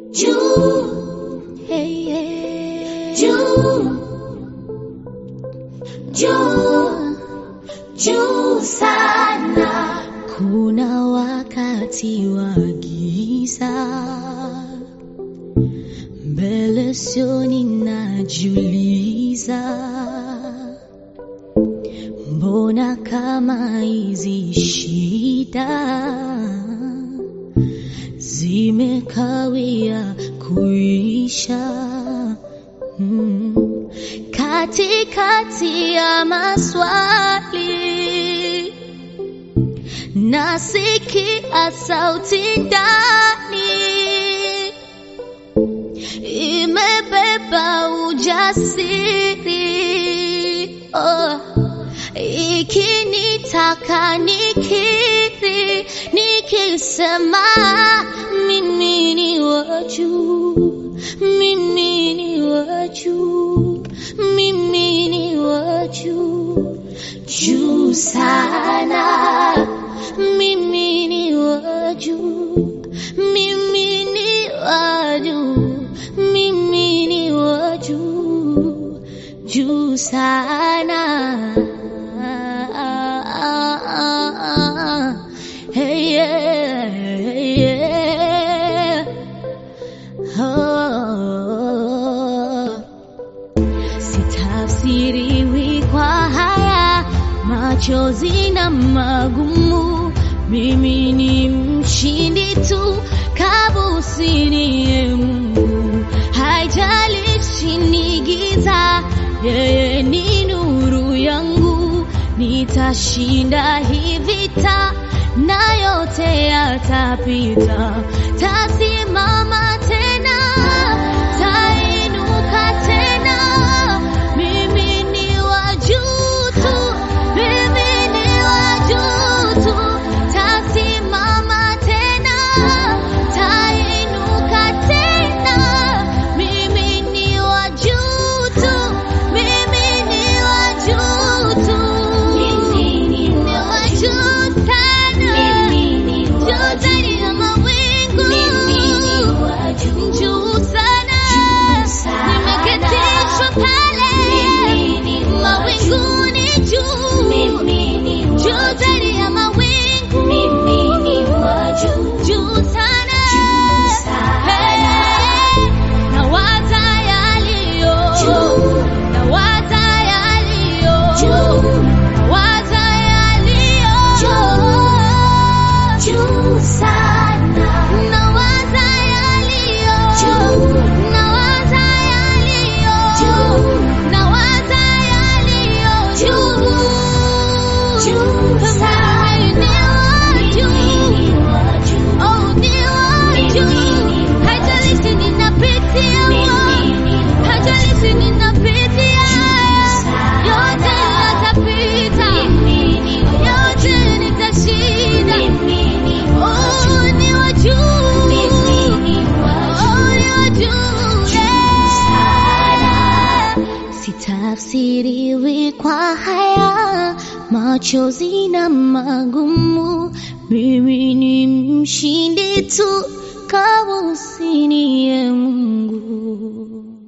juu, Hey, yeah. juu, juu, juu sana. Kuna wakati wa giza mbele sioni, najiuliza mbona kama hizi shida zimekawia kuisha mm. Katikati ya maswali nasikia sauti ndani imebeba ujasiri oh, ikinitaka nikiri nikisema mimi ni wa juu mimi ni wa juu mimi ni wa juu juu sana mimi ni wa juu mimi ni wa juu mimi ni wa juu juu sana hey, yeah, hey, yeah. Oh. Sitafsiriwi kwa haya machozi na magumu, mimi ni mshindi tu, kabusini ye Mungu, haijalishi ni giza, yeye ni nuru yangu, nitashinda hii vita na yote yatapita, tasimama tena, tainuka tena, mimi ni wa juu tu, mimi ni wa juu tu, tasimama tena, tainuka tena, mimi ni wa juu tu, mimi ni wa juu tu, Mimi ni wa wa juu sana, Mimi ni wa juu zaidi ya mawingu, Mimi ni wa juu. juu sana, Juu sana. nimeketishwa pale Mimi ni wa mawinguni juu, Mimi ni wa juu zaidi ya mawingu, Mimi ni wa juu. juu sana, Juu sana. Hey, nawaza yaliyo, Juu. nawaza yaliyo, Juu. nawaza yaliyo, Juu sana. nawaza yaliyo, Juu. nawaza yaliyo, Juu. nawaza yaliyo juu. Juu sana. Mimi ni wa juu. Mimi ni wa juu. Oh, ni wa juu. Haijalishi ninapitia wapi, haijalishi ninapitia yote yatapita, yote nitashinda. Oh, ni wa juu. Oh, ni wa juu. Yeah. Sitafsiriwi kwa haya machozi na magumu, mimi ni mshindi tu, kabusini ye Mungu.